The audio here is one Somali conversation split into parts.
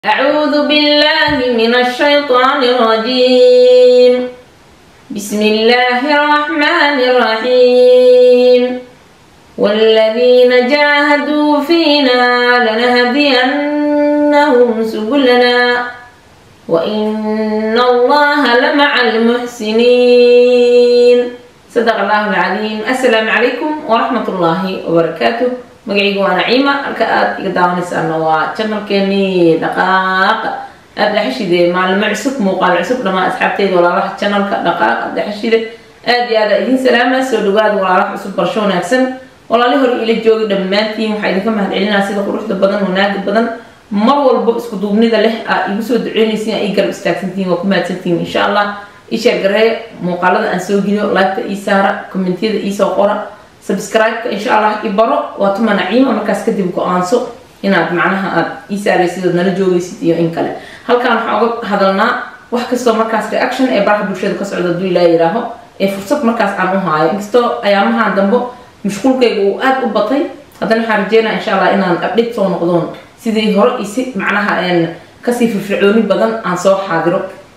أعوذ بالله من الشيطان الرجيم بسم الله الرحمن الرحيم والذين جاهدوا فينا لنهدينهم سبلنا وإن الله لمع المحسنين صدق الله العظيم السلام عليكم ورحمة الله وبركاته magacayga waa naciima halka aada iga daawanaysaana waa janalkeenii dhaqaaqa aada dhexashide maalimo cusub muuqaal cusub dhamaan asxaabteyda walaalaha janalka dhaqaaqa dhexashide aada iyo aada idiin salaama soo dhawaada walaalaha cusub barsho wanaagsan walaali hore ila jooga dhammaantiin waxaa idinka mahad celinaa sida quruxda badan wanaaga badan mar walbo isku duubnida leh aa igu soo duceynaysiin aa ii garab istaagsantihiin waa ku mahadsantihiin insha allah isheer garee muuqaalada aan soo geliyo laagta ii saara kommentiyada iisoo qora subscribe-ka insha allah i baro waa tuma naciima markaas kadib go-aanso inaad macnaha aada ii saaraysid ood nala joogaysid iyo in kale halkan waxaan uga hadalnaa wax kastoo markaas reaction ee baraha bulshada ka socda haduu ilaa yihaaho ee fursad markaas aan u haayo inkastoo ayaamahan dambo mashquulkayga uu aada u batay haddana waxaan rajeynaa insha allah inaan update soo noqdoon sidii hore isi macnaha kasii firfircooni badan aan soo xaadiro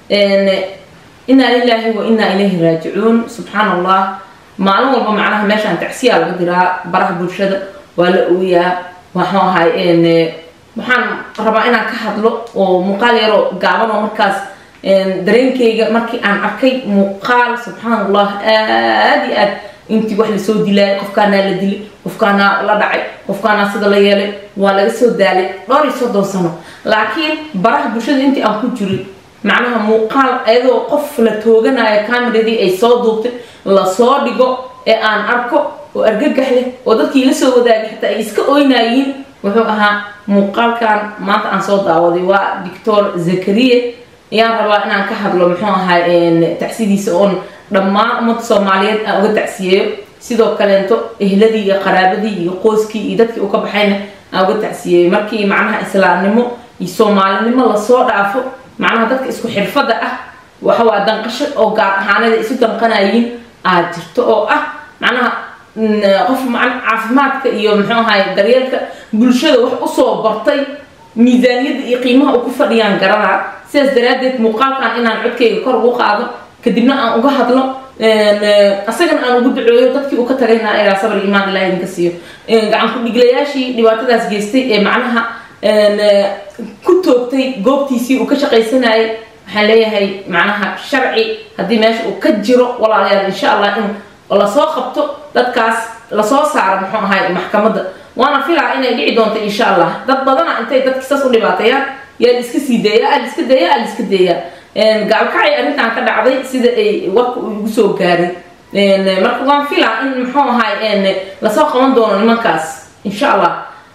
inaa lilaahi wa inaa ilayhi raajicuun subxaan allah maalin walba macnaha meeshaan tacsiyaa laga diraa baraha bulshada waa la ooyaa waxuu ahay waxaan rabaa inaan ka hadlo oo muuqaal yaroo gaaban oo markaas dareenkayga markii aan arkay muuqaal subxaan allah aada iyo aad intii wax lasoo dilaayay qofkaanaa la dilay qofkaanaa la dhacay qofkaanaa sida la yeelay waa laga soo daalay dhowr iyo soddon sano laakiin baraha bulshada intii aan ku jirin macnaha muuqaal ayadoo qof la tooganayo cameradii ay soo duubtay lasoo dhigo ee aan arko oo argagax leh oo dadkii la soo wadaagay xataa ay iska oynayiin wuxuu ahaa muuqaalkan maanta aan soo daawaday waa doctor zakariye ayaan rabaa inaan ka hadlo muxuu ahaa tacsidiisa oon dhammaan ummadda soomaaliyeed aan uga tacsiyeeyo sidoo kaleento ehladii iyo qaraabadii iyo qoyskii iyo dadkii u ka baxayna aan uga tacsiyeeyo markii macnaha islaamnimo iyo soomaalinimo lasoo dhaafo macnaha dadka isku xirfada ah waxawaa danqasho oo gaar ahaanada isu danqanayiin aad jirto oo ah macnaha qof caafimaadka iyo muxuu ahay daryeelka bulshada wax usoo bartay miisaaniyadda iyo qiimaha u ku fadhiyaan garanaa sidaas daraaddeed muuqaalkan inaan codkayga kor ugu qaado kadibna aan uga hadlo asagana aan ugu duceeyo dadkii uu ka tagayna ilaa sabr imaan ilaah idinka siiyo gacan ku-dhiglayaashii dhibaatadaas geystay ee macnaha ku toogtay goobtiisii uu ka shaqaysanayay waxaan leeyahay macnaha sharci haddii meesha uu ka jiro walaalayaal insha allah in lasoo qabto dadkaas lasoo saaro muxuu ahay maxkamadda waana filaa inay dhici doonto insha allah dad badana intay dadki saas u dhibaateeyaan yaa la iska sii deeya aa la iska deeya aa la iska deeya gacalkacay arrintan ka dhacday sida ay warka uu igu soo gaaray marka waan filaa in muxuu ahay lasoo qaban doono nimankaas insha allah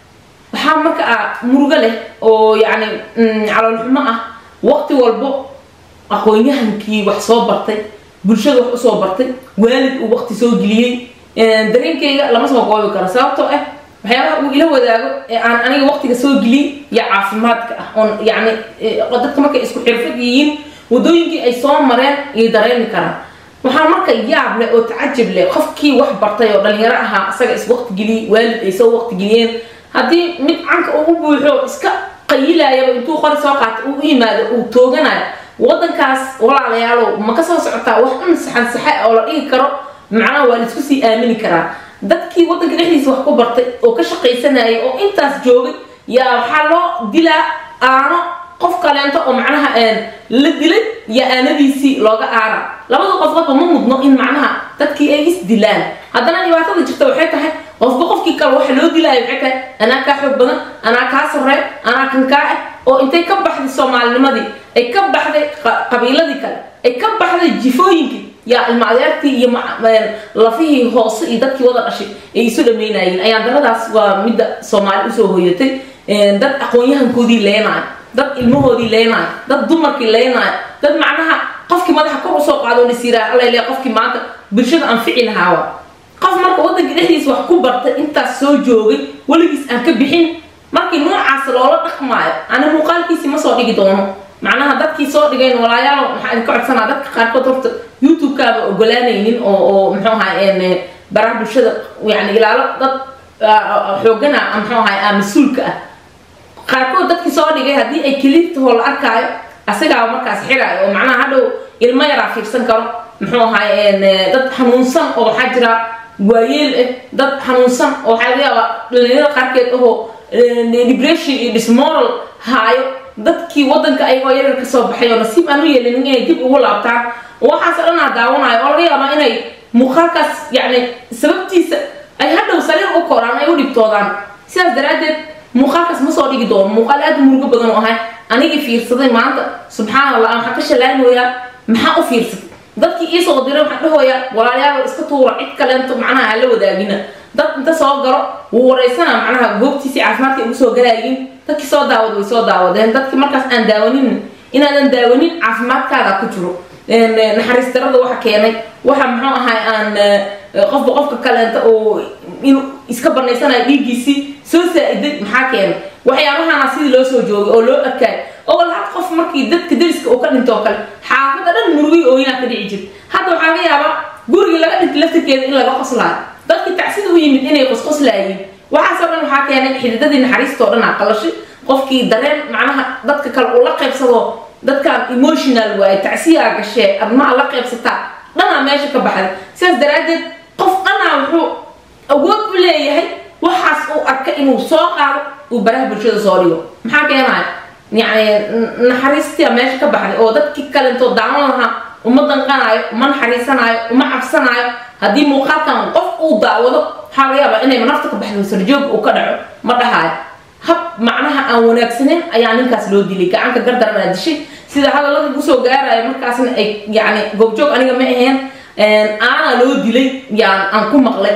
waxaa marka ah murugo leh oo yacni caloolxumo ah waqti walbo aqoon-yahankii wax soo bartay bulshada wax usoo bartay waalid uu waqti soo geliyey dareenkayga lama soo koobi karo sababtoo ah waxyaabaha uu ila wadaago ee aan aniga waqtiga soo gelin iyo caafimaadka ah oon yacni dadka markay isku xirfad yihiin wadooyinkii ay soo mareen iyo dareemi karaan waxaa marka yaab leh oo tacajab leh qofkii wax bartay oo dhalinyaro ahaa isaga is waqti geliyey waalid ay soo waqti geliyeen haddii mid canka uu u buuxo iska qayilaayaba intuu qori soo qaata uu u yimaado uu tooganayo wadankaas walaalayaalow ma ka soo socotaa wax un saxan saxe oo la dhigi karo macnaha waa laisku sii aamini karaa dadkii wadanka dhexdiisa wax ku bartay oo ka shaqaysanayay oo intaas joogay yaa waxaa loo dilaa aano qof kaleento oo macnaha la dilay yaa aanadiisii looga aara labada qofqodba ma mudno in macnaha dadkii ay is dilaan haddana dhibaatada jirta waxay tahay qofba qofkii kale waxa loo dilaayo waxay tahay anaa kaa xoog badan anaa kaa sarreey anaa kan kaa ah oo intay ka baxday soomaalinimadii ay ka baxday qabiiladii kale ay ka baxday jifooyinkii yaa ilma adeertii iyo lafihii hoose iyo dadkii wada dhashay ay isu dhameynayeen ayaan daradaas waa midda soomaali usoo hoyatay dad aqoon-yahankoodii leenaayo dad ilmahoodii leenaayo dad dumarkii leenaayo dad macnaha qofkii madaxa kor usoo qaado lasiiraa alale qofkii maanta bulshada anfici lahaawa qof marka wadanka dhexdiisa wax ku bartay intaas soo joogay weligiis aan ka bixin markii noocaas loola dhaqmaayo ana muuqaalkiisii ma soo dhigi doono macnaha dadkii soo dhigayn walaayaal maxaa idinka codsanaa dadka qaarkood horta youtube-kaaba ogolaanaynin oo oo muxuu ahay baraha bulshada yani ilaalo dad xoogana muxuu ahay mas-uulka ah qaarkood dadkii soo dhigay haddii ay keliirtahoo la arkaayo asigaa markaas xiraayo oo macnaha hadhow ilmo yaraa fiirsan karo muxuu ahay dad xanuunsan oo waxaa jira waayeel ah dad xanuunsan oo waxaa laga yaabaa dhalinyarada qaarkeed ahoo depression iyo dismoral haayo dadkii wadanka ayagoo yaryar ka soo baxay oo nasiib aan u yeelin inay dib ugu laabtaan waxaasoo dhan aa daawanayo oo laga yaabaa inay muuqaalkaas yacni sababtiisa ay hadhow sariir u koraan ay u dhibtoodaan sidaas daraaddeed muuqaalkaas ma soo dhigi doono muuqaal aad murugo badan oo ahay anigii fiirsaday maanta subxaan allah waxaan ka shalaaynayaa maxaa u fiirsatay dadkii iisoo diray waxaan dhahoyaa walaalayaal iska tuura cid kaleento macnaha aan la wadaagina dad inta soo galo wuu wareysana macnaha goobtiisii caafimaadka ugu soo galaayin dadkii soo daawad way soo daawadeen dadkii markaas aan daawanin inaadan daawanin caafimaadkaaga ku jiro naxariis darada waxa keenay waxa muxuu ahay aan qofba qofka kaleenta oo inuu iska banaysanayo dhiiggiisii soo saa-iday maxaa keenay waxyaabahana sidii loo soo joogay oo loo arkaayo oo hal qof markii dadka dariska uu ka dhinto oo kale xaafada dhan murugay ooyinaa ka dhici jirta hadda waxaa laga yaabaa gurigii laga dhintay laftirkeeda in laga qoslaayo dadkii tacsida u yimid inay qosqoslaayiin waxaasoo dhan waxaa keenay xididadii naxariistoo dhan aa qalashay qofkii dareen macnaha dadka kale uu la qaybsado dadkan emotional waaye tacsiyaa gashee admaa la qaybsataa dhanaa meesha ka baxday sidaas daraaddeed qof dhanaa wuxuu awood u leeyahay waxaas uu arka inuu soo qaado uu baraha bulshada soo dhigo maxaa keenaya yacni naxariistia meesha ka baxday oo dadkii kalentoo daawan lahaa uma danqanaayo uma naxariisanaayo uma cabsanaayo haddii muuqaalkan qof uu daawado waxaa laga yaabaa inay nafta ka baxdo sarjoog uu ka dhaco ma dhahaayo hab macnaha aan wanaagsaneyn ayaa ninkaas loo dilay gacanka gardaran aa dishay sida hadallada kusoo gaaraya markaasna ay yani goobjoog aniga ma ahayn aanaa loo dilay yaan aan ku maqlay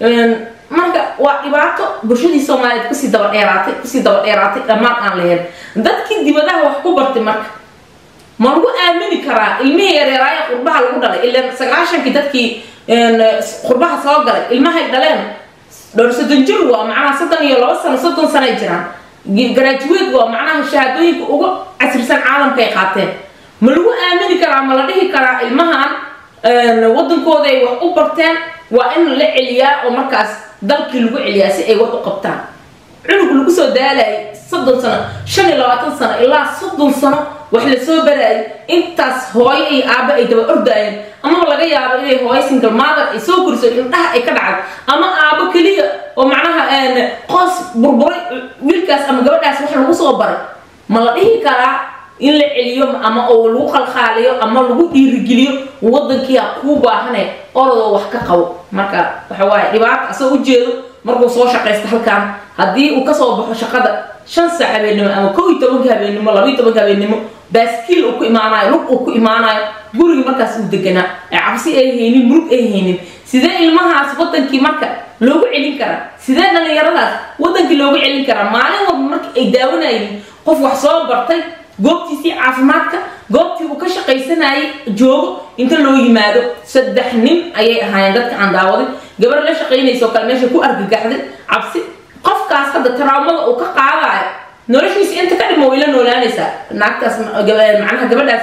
marka waa dhibaato bulshadii soomaaliyeed kusii daba dheeraatay kusii daba dheeraatay dhammaan aan lahayn dadkii dibadaha wax ku bartay marka ma lagu aamini karaa ilmihii yareeraaya qurbaha lagu dhalay ilan sagaashankii dadkii qurbaha soo galay ilmahay dhaleen dhowr soddon jir waa macnaha soddon iyo laba sano soddon sano ay jiraan graduate waa macnaha shahaadooyinka ugu casrisan caalamka ay qaateen ma lagu aamini karaa ma la dhihi karaa ilmahan wadankooda ay wax u barteen waa in la celiyaa oo markaas dalkii lagu celiyaa si ay wax u qabtaan cunug lagu soo daalayay soddon sano shan iyo labaatan sano ilaa soddon sano wax la soo baraayay intaas hooyo iyo aabbo ay daba ordaayeen amaba laga yaabo inay hooyo single mother ay soo koriso indhaha ay ka dhacdo ama aabbo keliya oo macnaha qoos burburay wiilkaas ama gabadhaas wax lagu soo baray ma la dhihi karaa in la celiyo ama oo lagu qalqaaliyo ama lagu dhiirigeliyo wadankiia kuu baahane orodoo wax ka qabo marka waxa waaye dhibaata asoo ujeedo markuu soo shaqaysta halkan haddii uu kasoo baxo shaqada shan saac habeennimo ama kow iyo tobanka habeennimo laba iyo tobanka habeennimo baaskiil uu ku imaanayo lug uu ku imaanayo gurigii markaas uu deganaa ee cabsi ay haynin murug ay haynin sidee ilmahaas wadankii marka loogu celin karaa sidee dhallinyaradaas wadankii loogu celin karaa maalin walba marka ay daawanayeen qof wax soo bartay goobtiisii caafimaadka goobtii uu ka shaqaysanayay joogo inta loo yimaado saddex nin ayay ahaayeen dadka aan daawaday gabar la shaqaynaysoo kale meesha ku argagaxday cabsi qofkaas hadda taraamada uu ka qaadayo noloshiisa inta ka dhimo way la noolaanaysaa naagtaas macnaha gabadhaas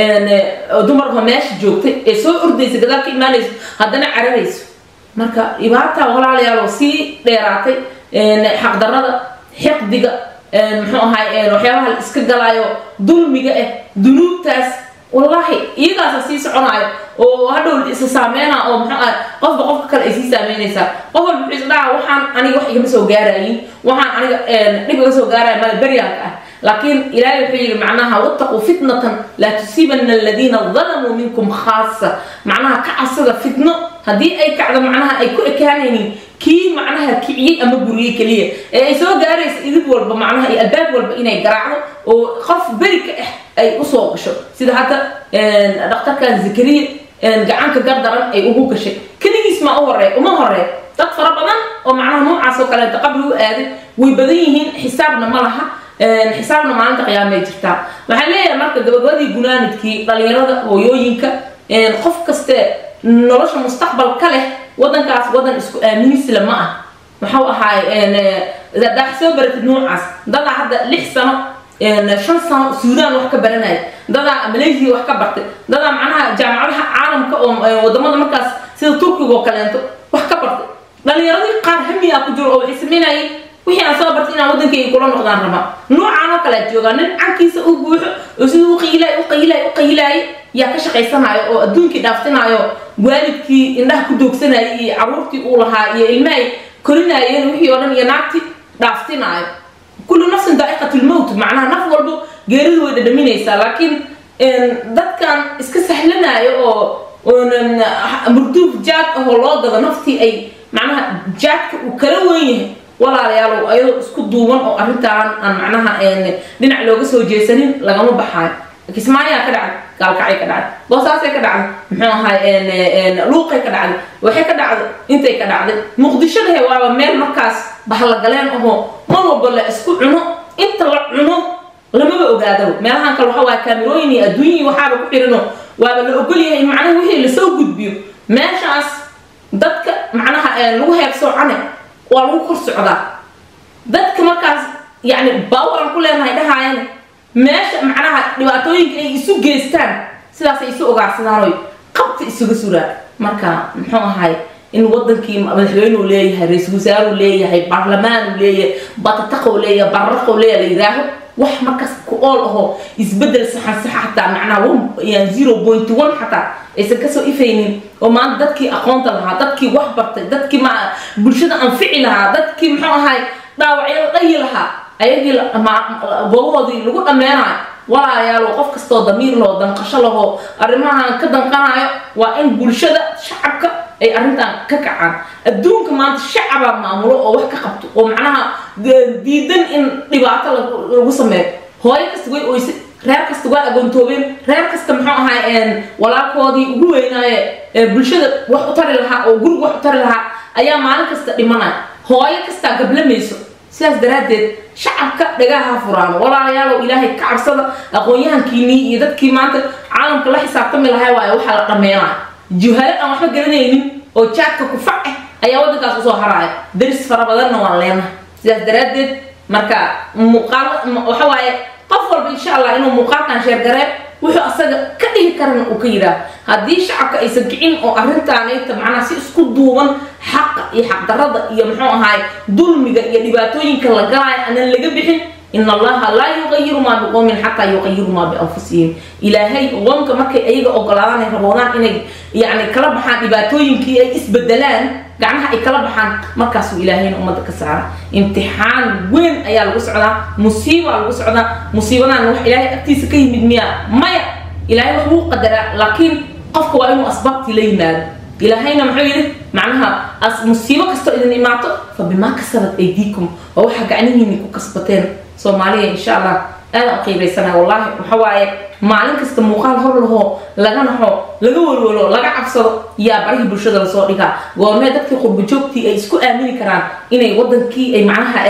dumarka meesha joogtay ee soo ordaysa gadaal ka imaanayso haddana cararayso marka dhibaata walaalayaal oo sii dheeraatay xaqdarada xiqdiga muxuu ahay waxyaabaha la iska galaayo dulmiga ah dunuubtaas wallaahi iyagaasa sii soconaayo oo hadhow isa saameynaa oo muxuu ahay qofba qofka kale ay sii saameynaysaa qof walba wuxuu isdhaca waxaan aniga wax igama soo gaarayin waxaan aniga dhib iga soo gaaraya mala beryaanka ah laakiin ilaahay wuxuu yidhi macnaha wattaquu fitnatan laa tusiibana aladiina dalamuu minkum khaasa macnaha ka cabsada fitno haddii ay kacdo macnaha ay ku ekaanaynin kii macnaha kiciyey ama buriyey keliya ee ay soo gaaraysa idid walba macnaha iyo albaab walba inay garaacdo oo qof beri ka ah ay usoo gasho sida hadda dhakhtarkan zakariya gacanka gardaran ay ugu gashay keligiis ma u horey uma horey dad fara badan oo macnaha noocaas oo kaleeta qabli u aaday way badan yihiin xisaabna ma laha xisaabna maalinta qiyaamay jirtaa waxaan leeyahay marka gabagabadii gunaanidkii dhalinyarada hooyooyinka qof kaste nolosha mustaqbal ka leh wadankaas wadan isku aaminisla ma ah maxuu ahaay daax soo baratid noocaas dadaa hadda lix sano shan sano suudaan wax ka baranaya dadaa malaysia wax ka bartay dadaa macnaha jaamacadaha caalamka oo wadamada markaas sida turkiga oo kaleento wax ka bartay dhalinyaradii qaar hamiyaa ku jiro oo waxay sameynayeen wixii aan soo bartay inaan waddankayga kula noqdaan raba noocaan oo kalea joogaa nin cankiisa u buuxo oo siduu u qiilaay u qiilaay u qiilaayay yaa ka shaqaysanaayo oo adduunkii dhaaftinaayo waalidkii indhaha ku doogsanayay iyo caruurtii uu lahaa iyo ilmahay korinaayeen wixii oo dhan iyo naagtii dhaaftinaayo kullu nafsin daa'iqatulmowt macnaha naf walbo geeridu way dhadhaminaysaa laakiin dadkan iska sahlanaayo oo murduuf jaad ahoo loo gado naftii ay macnaha jaadka uu kala weyn yahay walaalayaalow ayadoo isku duuban oo arrintaan aan macnaha dhinac looga soo jeesanin lagama baxaayo kismaayaa ka dhacday gaalkacay ka dhacday boosaasay ka dhacday muxuu ahay luuqay ka dhacday waxay ka dhacday intay ka dhacday muqdishodahe waaba meel markaas bahlagaleen ahoo mar walba la isku cuno inta la cuno lamaba ogaado meelahan kale waxa waaya kaamirooyin iyo adduunyii waxaaba ku xirino waaba la ogol yahay macnaha wixii lasoo gudbiyo meeshaas dadka macnaha lagu heebsoocane waa lagu kor socdaa dadka markaas yani baawaran ku leenahay dhahaayana meesha macnaha dhibaatooyinka ay isu geystaan sidaasay isu ogaarsadaan qabta isuga suraan marka muxuu ahay in wadankii madaxweyneu leeyahay ra-iisul wasaareu leeyahay baarlamaanuu leeyahay batataqow leeyahay barraqow leeyahay la yidhaaho wax markaas ku ool ahoo isbedel saxan saxa xataa macnaha zero point one xataa aysan kasoo ifaynin oo maanta dadkii aqoonta lahaa dadkii wax bartay dadkii ma bulshada anfici lahaa dadkii muxuu ahay dhaawacyada dhayi lahaa ayagii goobahoodii lagu dhammeenayo walaayaalo qof kastoo damiir laho danqasho lahoo arrimahan ka danqanayo waa in bulshada shacabka ay arrintan ka kacaan adduunka maanta shacabaa maamulo oo wax ka qabto oo macnaha diidan in dhibaato lagu sameeyo hooyo kasta way oysa reer kasta waa agoontoobeen reer kasta muxuu ahay walaalkoodii ugu weynaaye bulshada wax u tari lahaa oo guriga wax u tari lahaa ayaa maalin kasta dhimanaya hooyo kastaa gablamayso sidaas daraaddeed shacabka dhagaha furaano walaalayaalow ilaahay ka cabsada aqoon-yahankiinii iyo dadkii maanta caalamka la xisaabtami lahay waayo waxaa la dhammeynaya juhalo aan waxba garanaynin oo jaadka kufac ah ayaa waddankaas usoo haraaya daris fara badanna waan leenahay sidaas daraaddeed marka muuqaal waxa waaye qof walba insha allah inuu muuqaalkan sheergaree wuxuu asaga ka dhihi karana uu ka yidhaah haddii shacabka aysan kicin oo arrintaanayta macnaha si isku duuban xaqa iyo xaqdarrada iyo muxuu ahaay dulmiga iyo dhibaatooyinka la galaayo aanan laga bixin in allaha laa yuqayiru maa biqowmin xataa yuqayiru maa bianfusihim ilaahay qoomka markay ayaga ogolaadaan ay raboodaan inay yani kala baxaan dhibaatooyinkii ay isbedelaan gacmaha ay kala baxaan markaasuu ilaahayna ummadda ka saara imtixaan weyn ayaa lagu socdaa musiiba lagu socdaa musiibadan wax ilaahay agtiisa ka yimid miya maya ilaahay wax wuu qadaraa laakiin qofka waa inuu asbaabtii la yimaado ilaahayna muxuu yidhi macnaha musiibo kastoo idin imaato fa bimaa kasabat aydiikum waa waxaa gacnihiini ku kasbateen soomaaliya insha allah aadaan u qiibaysanaa wallaahi waxa waaye maalin kasta muuqaal hor lahoo laga naxo laga walwalo laga cabsado yaa barihii bulshada lasoo dhigaa goormee dadkii qurbajoogtii ay isku aamini karaan inay wadankii ay macnaha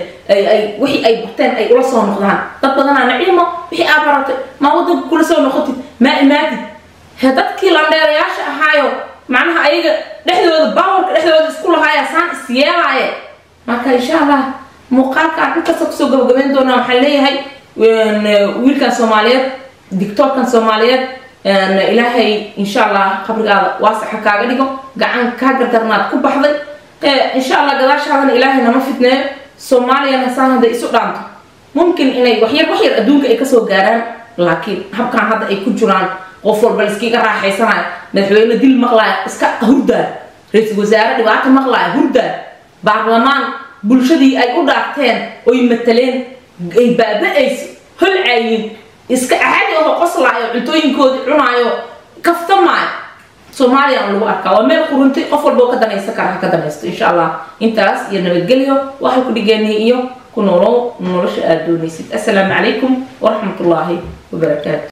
wixii ay barteen ay ula soo noqdaan dad badanaa naciimo wixii aa baratay maa wadanka kula soo noqotid maa imaadid he dadkii landheerayaasha ahaayo macnaha ayaga dhexdooda baawarka dhexdooda isku lahaaya saan is yeelaaye marka insha allah muuqaalkaan inkasta kusoo gabagabeyn doonaa waxaan leeyahay wiilkan soomaaliyeed dictoorkan soomaaliyeed ilaahay insha allah qabrigaada waasaxa kaaga dhigo gacan kaa gardarnaad ku baxday insha allah gadaashaadana ilaahay nama fitneeyo soomaaliyana saan hadday isu dhaanto mumkin inay waxyar waxyar adduunka ay kasoo gaaraan laakiin habkan hadda ay ku jiraan qof walba laiskiga raaxaysanayo madaxweyne dil maqlaaya iska hurdaa ra-iisul wasaare dhibaato maqlaaya hurdaa baarlamaan bulshadii ay u dhaarteen oy mataleen ay baaba-ayso holcaayin iska axadi aho qoslaayo cuntooyinkoodii cunaayo kaftamaayo soomaaliya aan lagu arkaa waa meel quruntay qof walboo ka danaysan kara ha ka danaysto insha allah intaas iyo nabadgelyo waxay ku dhigeenay iyo ku noolow nolosha aada doonaysid assalaamu calaykum waraxmat ullaahi wabarakaatu